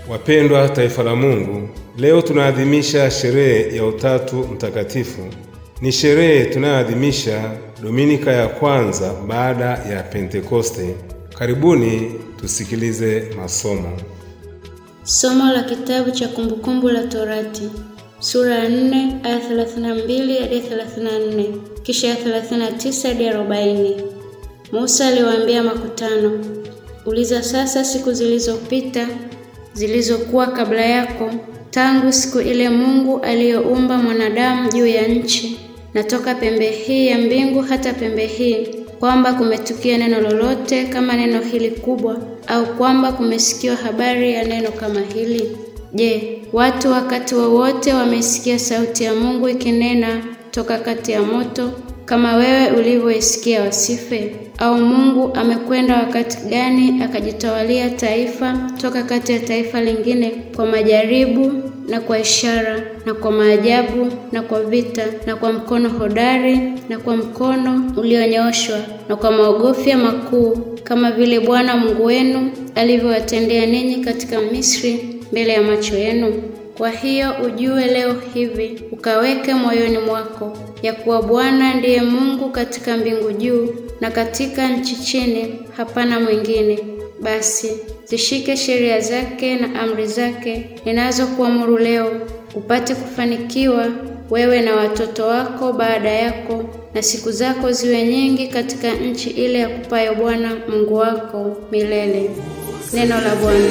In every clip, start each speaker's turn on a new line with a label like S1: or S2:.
S1: Wapendwa taifa la Mungu, leo tunaadhimisha sherehe ya Utatu Mtakatifu. Ni sherehe tunayoadhimisha Dominika ya kwanza baada ya Pentekoste. Karibuni tusikilize masomo.
S2: Somo la kitabu cha Kumbukumbu la Torati sura ya 4 aya 32 hadi 34, kisha ya 39 hadi 40. Musa aliwaambia makutano, uliza sasa siku zilizopita zilizokuwa kabla yako, tangu siku ile Mungu aliyoumba mwanadamu juu ya nchi, na toka pembe hii ya mbingu hata pembe hii, kwamba kumetukia neno lolote kama neno hili kubwa, au kwamba kumesikiwa habari ya neno kama hili? Je, watu wakati wowote wa wamesikia sauti ya Mungu ikinena toka kati ya moto kama wewe ulivyoisikia wasife? Au Mungu amekwenda wakati gani akajitawalia taifa toka kati ya taifa lingine kwa majaribu na kwa ishara na kwa maajabu na kwa vita na kwa mkono hodari na kwa mkono ulionyooshwa na kwa maogofya makuu, kama vile Bwana Mungu wenu alivyowatendea ninyi katika Misri mbele ya macho yenu. Kwa hiyo ujue leo hivi, ukaweke moyoni mwako ya kuwa Bwana ndiye Mungu katika mbingu juu na katika nchi chini, hapana mwingine. Basi zishike sheria zake na amri zake ninazokuamuru leo, upate kufanikiwa wewe na watoto wako baada yako, na siku zako ziwe nyingi katika nchi ile ya kupayo Bwana Mungu wako milele. Neno la Bwana.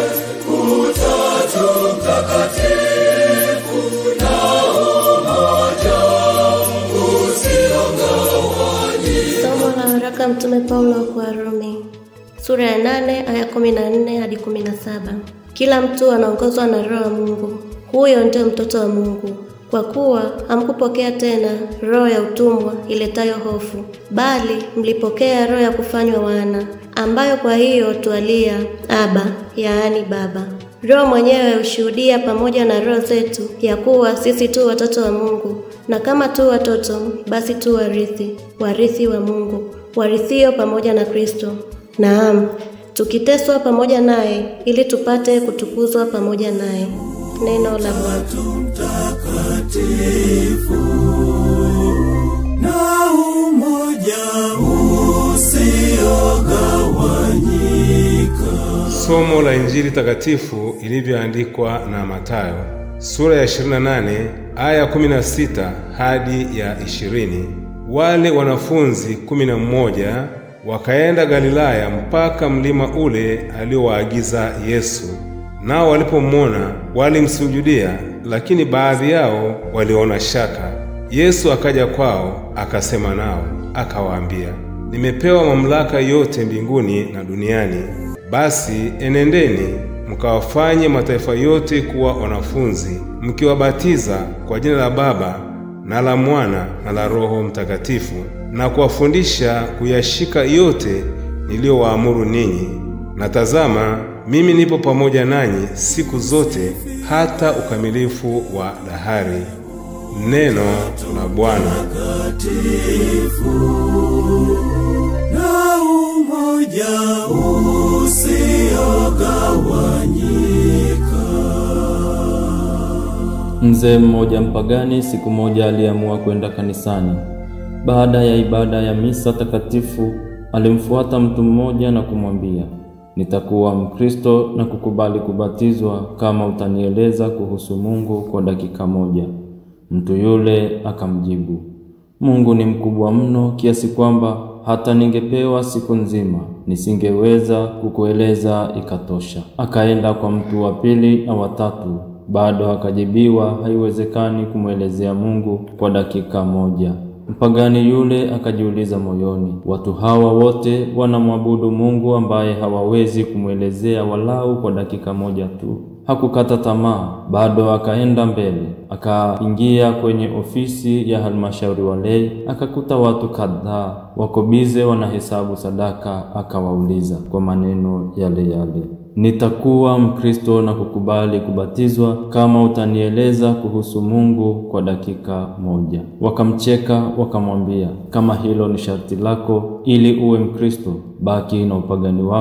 S3: Utatu Mtakatifu na umoja usiogawanyika.
S4: Somo la waraka Mtume Paulo kwa Warumi sura ya nane aya kumi na nne hadi kumi na saba. Kila mtu anaongozwa na Roho wa Mungu, huyo ndio mtoto wa Mungu. Kwa kuwa hamkupokea tena roho ya utumwa iletayo hofu, bali mlipokea roho ya kufanywa wana, ambayo kwa hiyo twalia Aba, yaani Baba. Roho mwenyewe hushuhudia pamoja na roho zetu ya kuwa sisi tu watoto wa Mungu, na kama tu watoto, basi tu warithi, warithi wa Mungu, warithio pamoja na Kristo. Naam, tukiteswa pamoja naye ili tupate kutukuzwa pamoja naye. Neno la Bwana.
S3: Mtakatifu na umoja usiogawanyika.
S1: Somo la Injili takatifu ilivyoandikwa na Mathayo sura ya 28 aya 16 hadi ya 20. Wale wanafunzi kumi na mmoja wakaenda Galilaya mpaka mlima ule aliowaagiza Yesu. Nao walipomwona walimsujudia, lakini baadhi yao waliona shaka. Yesu akaja kwao, akasema nao, akawaambia, nimepewa mamlaka yote mbinguni na duniani. Basi enendeni mkawafanye mataifa yote kuwa wanafunzi, mkiwabatiza kwa jina la Baba na la Mwana na la Roho Mtakatifu, na kuwafundisha kuyashika yote niliyowaamuru ninyi. Na tazama, mimi nipo pamoja nanyi siku zote hata ukamilifu wa dahari. Neno la Bwana.
S3: Mtakatifu na umoja usiogawanyika.
S5: Mzee mmoja mpagani siku moja aliamua kwenda kanisani. Baada ya ibada ya misa takatifu, alimfuata mtu mmoja na kumwambia, nitakuwa Mkristo na kukubali kubatizwa kama utanieleza kuhusu Mungu kwa dakika moja. Mtu yule akamjibu, Mungu ni mkubwa mno kiasi kwamba hata ningepewa siku nzima nisingeweza kukueleza ikatosha. Akaenda kwa mtu wa pili na watatu, bado akajibiwa haiwezekani kumwelezea Mungu kwa dakika moja. Mpagani yule akajiuliza moyoni, watu hawa wote wanamwabudu Mungu ambaye hawawezi kumwelezea walau kwa dakika moja tu. Hakukata tamaa, bado akaenda mbele. Akaingia kwenye ofisi ya halmashauri walei, akakuta watu kadhaa wako bize wanahesabu sadaka. Akawauliza kwa maneno yale yale, nitakuwa Mkristo na kukubali kubatizwa kama utanieleza kuhusu Mungu kwa dakika moja. Wakamcheka wakamwambia, kama hilo ni sharti lako ili uwe Mkristo, baki na upagani wako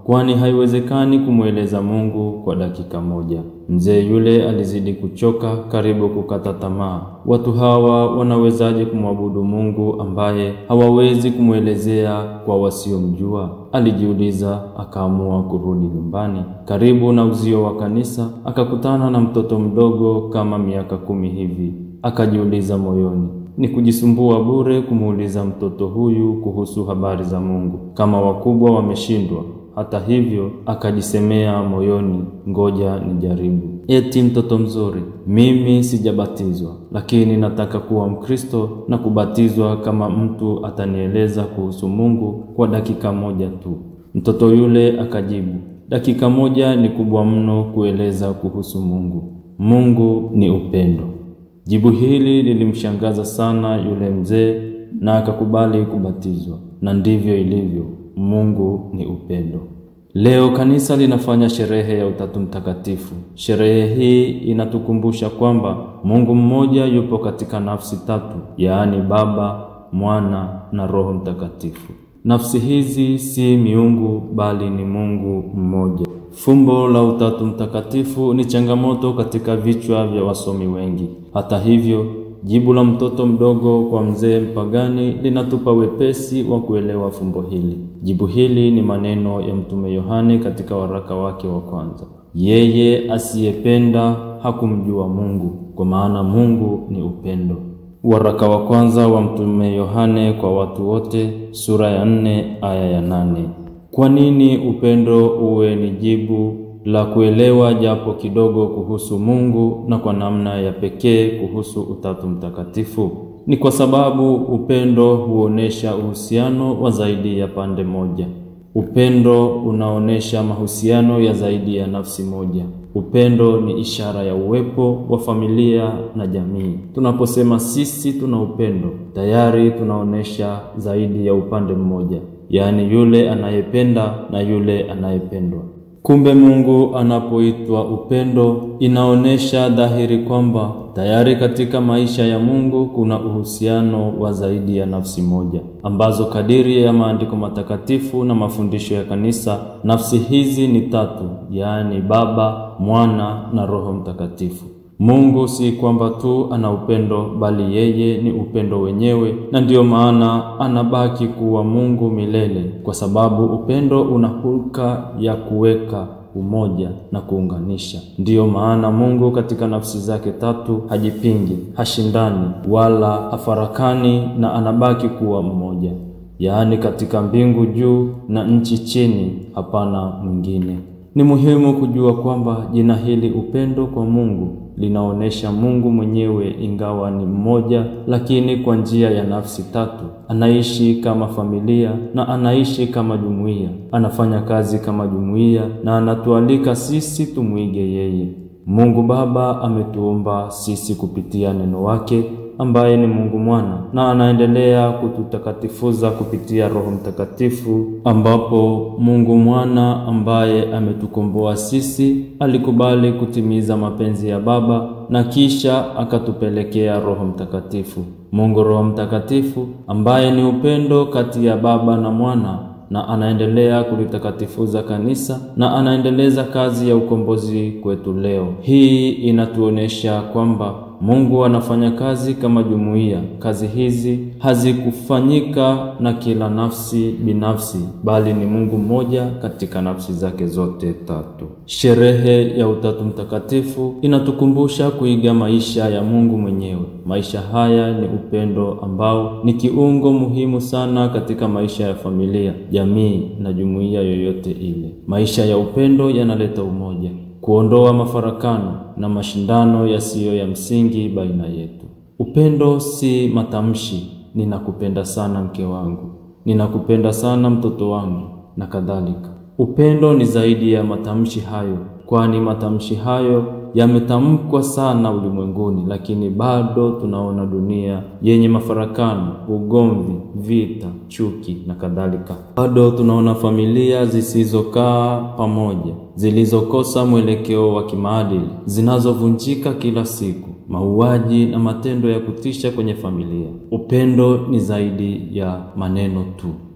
S5: kwani haiwezekani kumweleza Mungu kwa dakika moja. Mzee yule alizidi kuchoka, karibu kukata tamaa. Watu hawa wanawezaje kumwabudu Mungu ambaye hawawezi kumwelezea kwa wasiomjua? Alijiuliza, akaamua kurudi nyumbani. Karibu na uzio wa kanisa akakutana na mtoto mdogo kama miaka kumi hivi. Akajiuliza moyoni, ni kujisumbua bure kumuuliza mtoto huyu kuhusu habari za Mungu, kama wakubwa wameshindwa. Hata hivyo akajisemea moyoni, ngoja nijaribu. Eti mtoto mzuri, mimi sijabatizwa, lakini nataka kuwa Mkristo na kubatizwa kama mtu atanieleza kuhusu Mungu kwa dakika moja tu. Mtoto yule akajibu, dakika moja ni kubwa mno kueleza kuhusu Mungu. Mungu ni upendo. Jibu hili lilimshangaza sana yule mzee na akakubali kubatizwa. Na ndivyo ilivyo, Mungu ni upendo. Leo kanisa linafanya sherehe ya Utatu Mtakatifu. Sherehe hii inatukumbusha kwamba Mungu mmoja yupo katika nafsi tatu, yaani Baba, Mwana na Roho Mtakatifu. Nafsi hizi si miungu bali ni Mungu mmoja. Fumbo la Utatu Mtakatifu ni changamoto katika vichwa vya wasomi wengi. Hata hivyo, jibu la mtoto mdogo kwa mzee mpagani linatupa wepesi wa kuelewa fumbo hili. Jibu hili ni maneno ya Mtume Yohane katika waraka wake wa kwanza: yeye asiyependa hakumjua Mungu, kwa maana Mungu ni upendo. Waraka wa kwanza wa Mtume Yohane kwa watu wote, sura ya nne aya ya nane. Kwa nini upendo uwe ni jibu la kuelewa japo kidogo kuhusu Mungu na kwa namna ya pekee kuhusu Utatu Mtakatifu? Ni kwa sababu upendo huonesha uhusiano wa zaidi ya pande moja. Upendo unaonesha mahusiano ya zaidi ya nafsi moja. Upendo ni ishara ya uwepo wa familia na jamii. Tunaposema sisi tuna upendo, tayari tunaonesha zaidi ya upande mmoja, yaani yule anayependa na yule anayependwa. Kumbe Mungu anapoitwa upendo, inaonesha dhahiri kwamba tayari katika maisha ya Mungu kuna uhusiano wa zaidi ya nafsi moja, ambazo kadiri ya maandiko matakatifu na mafundisho ya kanisa, nafsi hizi ni tatu, yaani Baba, Mwana na Roho Mtakatifu. Mungu si kwamba tu ana upendo bali yeye ni upendo wenyewe, na ndiyo maana anabaki kuwa Mungu milele, kwa sababu upendo una hulka ya kuweka umoja na kuunganisha. Ndiyo maana Mungu katika nafsi zake tatu hajipingi, hashindani wala hafarakani, na anabaki kuwa mmoja, yaani katika mbingu juu na nchi chini, hapana mwingine. Ni muhimu kujua kwamba jina hili upendo kwa Mungu linaonesha Mungu mwenyewe ingawa ni mmoja, lakini kwa njia ya nafsi tatu. Anaishi kama familia na anaishi kama jumuiya, anafanya kazi kama jumuiya na anatualika sisi tumwige yeye. Mungu Baba ametuumba sisi kupitia neno wake ambaye ni Mungu Mwana na anaendelea kututakatifuza kupitia Roho Mtakatifu, ambapo Mungu Mwana ambaye ametukomboa sisi alikubali kutimiza mapenzi ya Baba na kisha akatupelekea Roho Mtakatifu. Mungu Roho Mtakatifu ambaye ni upendo kati ya Baba na Mwana na anaendelea kulitakatifuza kanisa na anaendeleza kazi ya ukombozi kwetu leo. Hii inatuonesha kwamba Mungu anafanya kazi kama jumuiya. Kazi hizi hazikufanyika na kila nafsi binafsi, bali ni Mungu mmoja katika nafsi zake zote tatu. Sherehe ya Utatu Mtakatifu inatukumbusha kuiga maisha ya Mungu mwenyewe. Maisha haya ni upendo ambao ni kiungo muhimu sana katika maisha ya familia, jamii na jumuiya yoyote ile. Maisha ya upendo yanaleta umoja kuondoa mafarakano na mashindano yasiyo ya msingi baina yetu. Upendo si matamshi, ninakupenda sana mke wangu, ninakupenda sana mtoto wangu na kadhalika. Upendo ni zaidi ya matamshi hayo, kwani matamshi hayo yametamkwa sana ulimwenguni, lakini bado tunaona dunia yenye mafarakano, ugomvi, vita, chuki na kadhalika. Bado tunaona familia zisizokaa pamoja, zilizokosa mwelekeo wa kimaadili, zinazovunjika kila siku, mauaji na matendo ya kutisha kwenye familia. Upendo ni zaidi ya maneno tu.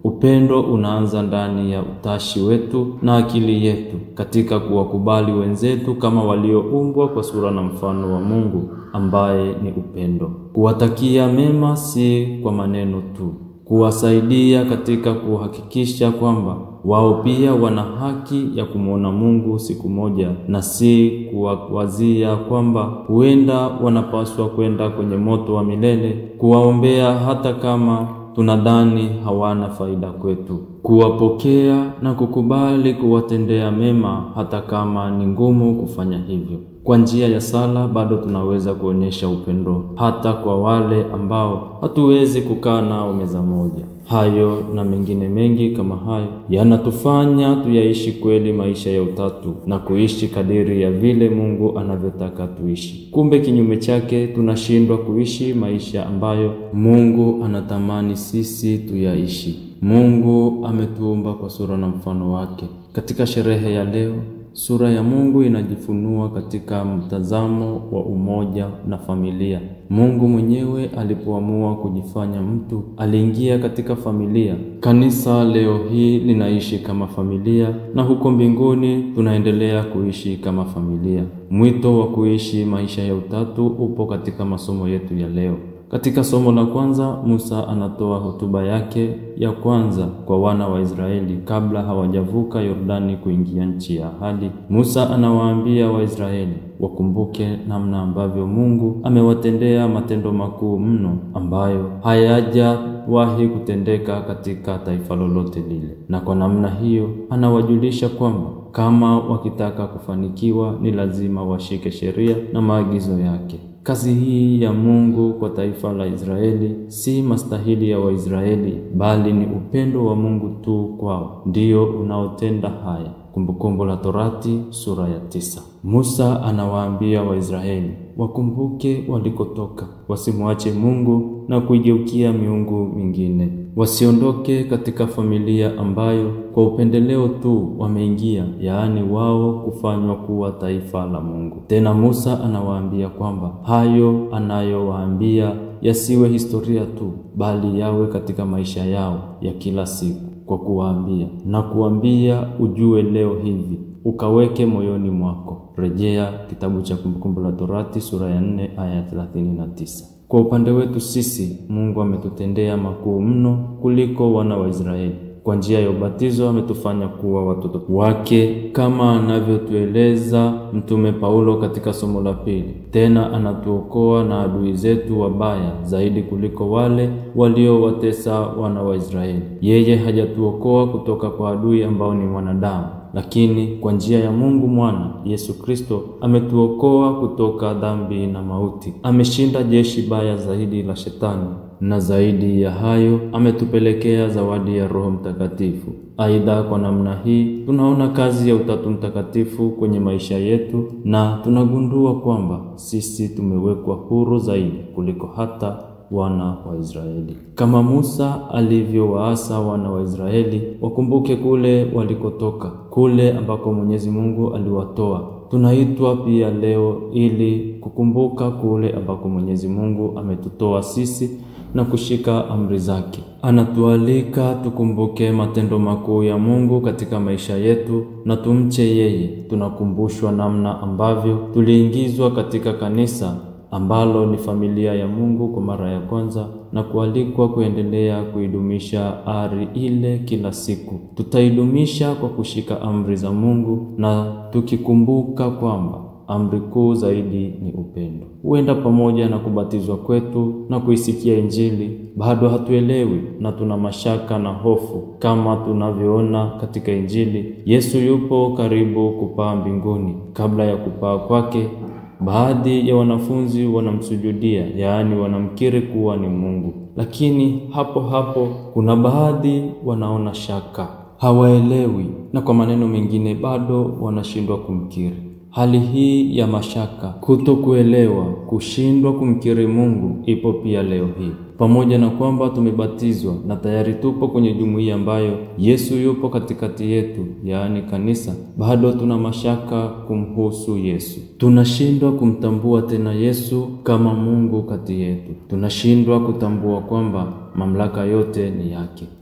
S5: Upendo unaanza ndani ya utashi wetu na akili yetu katika kuwakubali wenzetu kama walioumbwa kwa sura na mfano wa Mungu ambaye ni upendo. Kuwatakia mema si kwa maneno tu, kuwasaidia katika kuhakikisha kwamba wao pia wana haki ya kumwona Mungu siku moja, na si kuwawazia kwamba huenda wanapaswa kwenda kwenye moto wa milele, kuwaombea hata kama tunadhani hawana faida kwetu, kuwapokea na kukubali kuwatendea mema hata kama ni ngumu kufanya hivyo. Kwa njia ya sala bado tunaweza kuonyesha upendo hata kwa wale ambao hatuwezi kukaa nao meza moja. Hayo na mengine mengi kama hayo yanatufanya tuyaishi kweli maisha ya utatu na kuishi kadiri ya vile Mungu anavyotaka tuishi. Kumbe kinyume chake, tunashindwa kuishi maisha ambayo Mungu anatamani sisi tuyaishi. Mungu ametuumba kwa sura na mfano wake. Katika sherehe ya leo Sura ya Mungu inajifunua katika mtazamo wa umoja na familia. Mungu mwenyewe alipoamua kujifanya mtu, aliingia katika familia. Kanisa leo hii linaishi kama familia na huko mbinguni tunaendelea kuishi kama familia. Mwito wa kuishi maisha ya utatu upo katika masomo yetu ya leo. Katika somo la kwanza, Musa anatoa hotuba yake ya kwanza kwa wana wa Israeli kabla hawajavuka Yordani kuingia nchi ya ahadi. Musa anawaambia Waisraeli wakumbuke namna ambavyo Mungu amewatendea matendo makuu mno ambayo hayajawahi kutendeka katika taifa lolote lile, na kwa namna hiyo anawajulisha kwamba kama wakitaka kufanikiwa ni lazima washike sheria na maagizo yake. Kazi hii ya Mungu kwa taifa la Israeli si mastahili ya Waisraeli, bali ni upendo wa Mungu tu kwao ndio unaotenda haya. Kumbukumbu la Torati sura ya tisa. Musa anawaambia Waisraeli wakumbuke walikotoka, wasimwache Mungu na kuigeukia miungu mingine, wasiondoke katika familia ambayo kwa upendeleo tu wameingia, yaani wao kufanywa kuwa taifa la Mungu. Tena Musa anawaambia kwamba hayo anayowaambia yasiwe historia tu, bali yawe katika maisha yao ya kila siku kwa kuwaambia na kuambia, ujue leo hivi ukaweke moyoni mwako. Rejea kitabu cha Kumbukumbu la Torati sura ya 4 aya 39. Kwa upande wetu sisi, Mungu ametutendea makuu mno kuliko wana wa Israeli. Kwa njia ya ubatizo ametufanya kuwa watoto wake kama anavyotueleza Mtume Paulo katika somo la pili. Tena anatuokoa na adui zetu wabaya zaidi kuliko wale waliowatesa wana wa Israeli. Yeye hajatuokoa kutoka kwa adui ambao ni mwanadamu, lakini kwa njia ya Mungu mwana Yesu Kristo ametuokoa kutoka dhambi na mauti. Ameshinda jeshi baya zaidi la Shetani na zaidi ya hayo ametupelekea zawadi ya Roho Mtakatifu. Aidha, kwa namna hii tunaona kazi ya Utatu Mtakatifu kwenye maisha yetu na tunagundua kwamba sisi tumewekwa huru zaidi kuliko hata wana wa Israeli. Kama Musa alivyowaasa wana wa Israeli wakumbuke kule walikotoka, kule ambako Mwenyezi Mungu aliwatoa. Tunaitwa pia leo ili kukumbuka kule ambako Mwenyezi Mungu ametutoa sisi na kushika amri zake. Anatualika tukumbuke matendo makuu ya Mungu katika maisha yetu na tumche yeye. Tunakumbushwa namna ambavyo tuliingizwa katika kanisa ambalo ni familia ya Mungu kwa mara ya kwanza na kualikwa kuendelea kuidumisha ari ile kila siku. Tutaidumisha kwa kushika amri za Mungu na tukikumbuka kwamba amri kuu zaidi ni upendo. Huenda pamoja na kubatizwa kwetu na kuisikia Injili bado hatuelewi na tuna mashaka na hofu, kama tunavyoona katika Injili. Yesu yupo karibu kupaa mbinguni. Kabla ya kupaa kwake, baadhi ya wanafunzi wanamsujudia, yaani wanamkiri kuwa ni Mungu, lakini hapo hapo kuna baadhi wanaona shaka, hawaelewi, na kwa maneno mengine bado wanashindwa kumkiri. Hali hii ya mashaka, kutokuelewa, kushindwa kumkiri Mungu ipo pia leo hii. Pamoja na kwamba tumebatizwa na tayari tupo kwenye jumuiya ambayo Yesu yupo katikati yetu, yaani kanisa, bado tuna mashaka kumhusu Yesu. Tunashindwa kumtambua tena Yesu kama Mungu kati yetu. Tunashindwa kutambua kwamba mamlaka yote ni yake.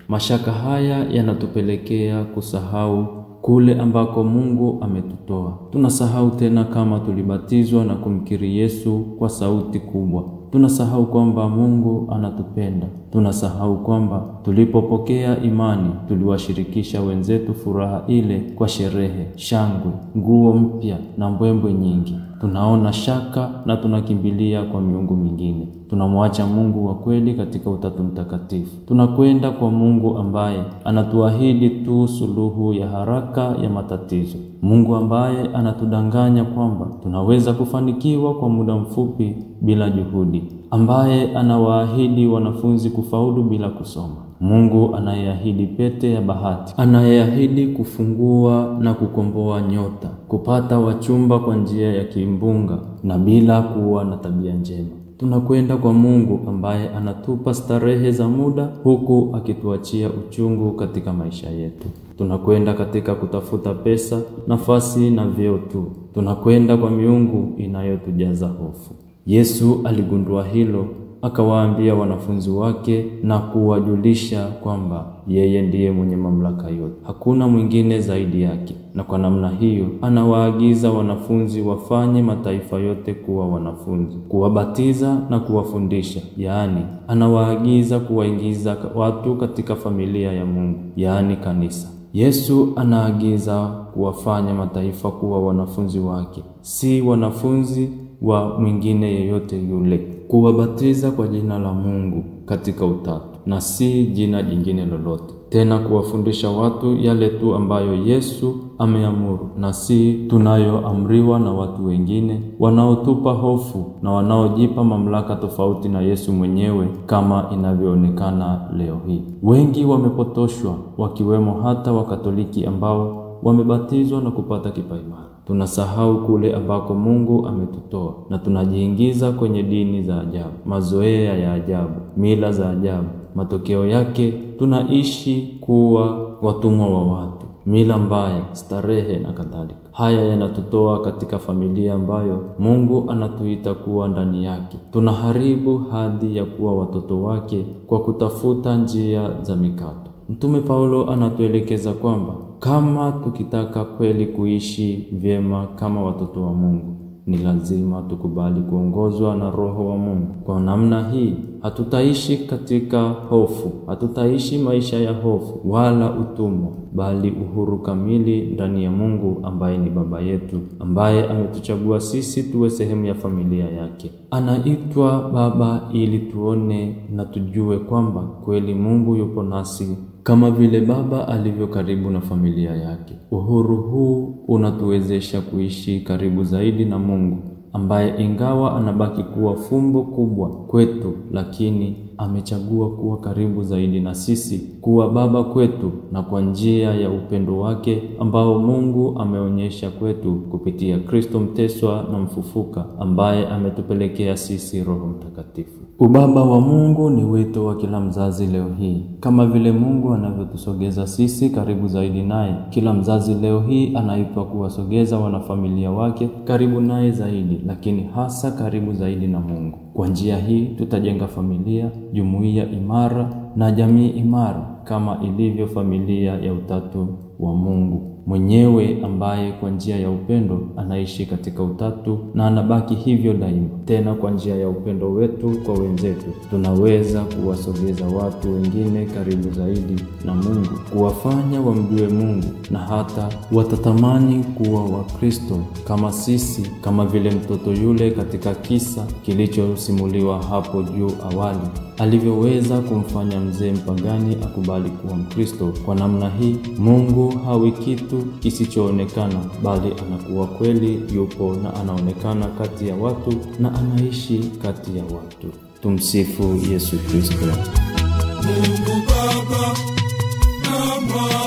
S5: Mashaka haya yanatupelekea kusahau kule ambako Mungu ametutoa. Tunasahau tena kama tulibatizwa na kumkiri Yesu kwa sauti kubwa. Tunasahau kwamba Mungu anatupenda. Tunasahau kwamba tulipopokea imani tuliwashirikisha wenzetu furaha ile kwa sherehe, shangwe, nguo mpya na mbwembwe nyingi. Tunaona shaka na tunakimbilia kwa miungu mingine. Tunamwacha Mungu wa kweli katika Utatu Mtakatifu. Tunakwenda kwa Mungu ambaye anatuahidi tu suluhu ya haraka ya matatizo. Mungu ambaye anatudanganya kwamba tunaweza kufanikiwa kwa muda mfupi bila juhudi, ambaye anawaahidi wanafunzi kufaulu bila kusoma. Mungu anayeahidi pete ya bahati, anayeahidi kufungua na kukomboa nyota, kupata wachumba kwa njia ya kimbunga na bila kuwa na tabia njema. Tunakwenda kwa Mungu ambaye anatupa starehe za muda huku akituachia uchungu katika maisha yetu. Tunakwenda katika kutafuta pesa, nafasi na vyeo tu. Tunakwenda kwa miungu inayotujaza hofu. Yesu aligundua hilo, akawaambia wanafunzi wake na kuwajulisha kwamba yeye ndiye mwenye mamlaka yote, hakuna mwingine zaidi yake. Na kwa namna hiyo anawaagiza wanafunzi wafanye mataifa yote kuwa wanafunzi, kuwabatiza na kuwafundisha, yaani anawaagiza kuwaingiza watu katika familia ya Mungu, yaani kanisa. Yesu anaagiza kuwafanya mataifa kuwa wanafunzi wake, si wanafunzi wa mwingine yeyote yule, kuwabatiza kwa jina la Mungu katika utatu na si jina jingine lolote, tena kuwafundisha watu yale tu ambayo Yesu ameamuru na si tunayoamriwa na watu wengine wanaotupa hofu na wanaojipa mamlaka tofauti na Yesu mwenyewe kama inavyoonekana leo hii. Wengi wamepotoshwa, wakiwemo hata Wakatoliki ambao wamebatizwa na kupata kipaimara. Tunasahau kule ambako Mungu ametutoa na tunajiingiza kwenye dini za ajabu, mazoea ya ajabu, mila za ajabu. Matokeo yake tunaishi kuwa watumwa wa watu, mila mbaya, starehe na kadhalika. Haya yanatutoa katika familia ambayo Mungu anatuita kuwa ndani yake. Tunaharibu hadhi ya kuwa watoto wake kwa kutafuta njia za mikato. Mtume Paulo anatuelekeza kwamba kama tukitaka kweli kuishi vyema kama watoto wa Mungu, ni lazima tukubali kuongozwa na Roho wa Mungu. Kwa namna hii hatutaishi katika hofu, hatutaishi maisha ya hofu wala utumwa, bali uhuru kamili ndani ya Mungu ambaye ni Baba yetu, ambaye ametuchagua sisi tuwe sehemu ya familia yake. Anaitwa Baba ili tuone na tujue kwamba kweli Mungu yupo nasi kama vile baba alivyo karibu na familia yake. Uhuru huu unatuwezesha kuishi karibu zaidi na Mungu ambaye ingawa anabaki kuwa fumbo kubwa kwetu, lakini amechagua kuwa karibu zaidi na sisi, kuwa baba kwetu, na kwa njia ya upendo wake ambao Mungu ameonyesha kwetu kupitia Kristo mteswa na mfufuka, ambaye ametupelekea sisi Roho Mtakatifu. Ubaba wa Mungu ni wito wa kila mzazi leo hii. Kama vile Mungu anavyotusogeza sisi karibu zaidi naye, kila mzazi leo hii anaitwa kuwasogeza wanafamilia wake karibu naye zaidi, lakini hasa karibu zaidi na Mungu. Kwa njia hii tutajenga familia, jumuiya imara na jamii imara kama ilivyo familia ya utatu wa Mungu mwenyewe ambaye kwa njia ya upendo anaishi katika utatu na anabaki hivyo daima. Tena kwa njia ya upendo wetu kwa wenzetu tunaweza kuwasogeza watu wengine karibu zaidi na Mungu, kuwafanya wamjue Mungu na hata watatamani kuwa Wakristo kama sisi, kama vile mtoto yule katika kisa kilichosimuliwa hapo juu awali alivyoweza kumfanya mzee mpagani akubali kuwa Mkristo. Kwa namna hii Mungu hawi kitu kisichoonekana, bali anakuwa kweli yupo na anaonekana kati ya watu na anaishi kati ya watu. Tumsifu Yesu Kristo.
S3: Mungu Baba na Mwana